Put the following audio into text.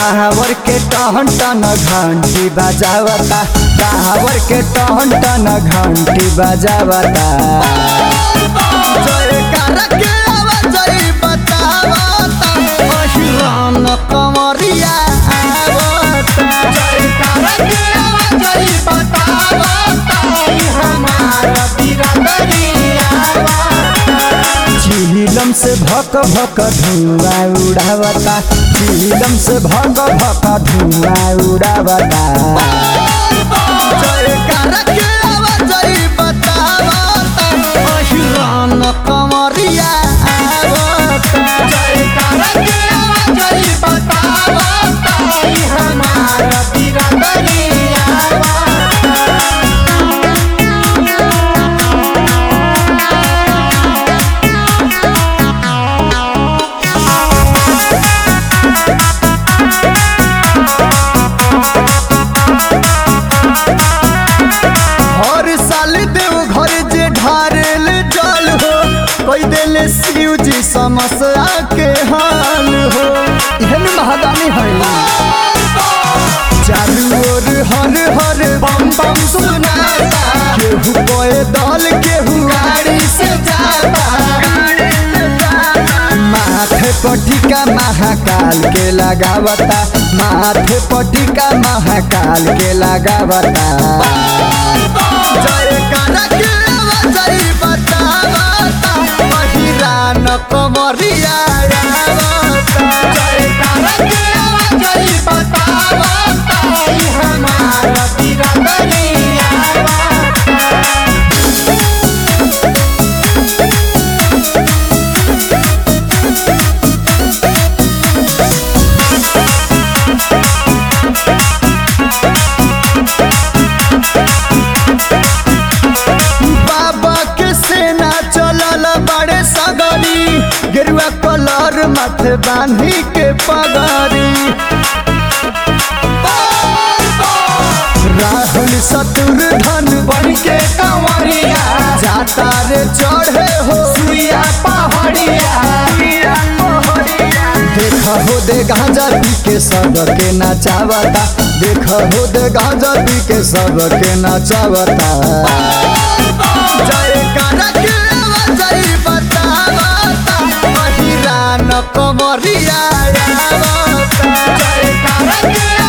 कांवर के टहन टन घंटी बजावता कांवर के टहन टन घंटी बजावता जयकारा के आवाज बतावता अहिरान कंवरिया आवता जयकारा के आवाज बतावता हमारा बिरादरिया चिलम से भक भक धुआं उड़ावता चिलम से भक भक धुआं उड़ावता जयकारा के आवाज बतावता अहिरान कंवरिया आवता जयकारा के आवाज बतावता हमारा बिरादरिया हर साल देव घर जे ढारेल जल हो कोई दिल शिव जी समस्या के हाल हो एहन महादानी है चारू ओर हर हर बम बम सुनाता केहू कोए दल केहू गाड़ी से जाता माथे पटिका महाकाल के लगावता माथे पटिका महाकाल के लगावता जयकारा के आवाज बतावता महिरान कमरिया आवता जयकारा के आवाज बतावता हमारा बिरादरिया बाबा के सेना चलल बड़े सगरी गेरुआ कलर माथे बांधी के पगड़ी राहुल शत्रुधन बन के कंवरिया जाता रे चढ़े हो सुइया पहाड़िया देख हो दे गांजा पी के सबके नचावता देख हो दे गांजा पी के सबके नचावता जयकारा के आवाज बतावता महिरान कमरिया आवता जयकारा के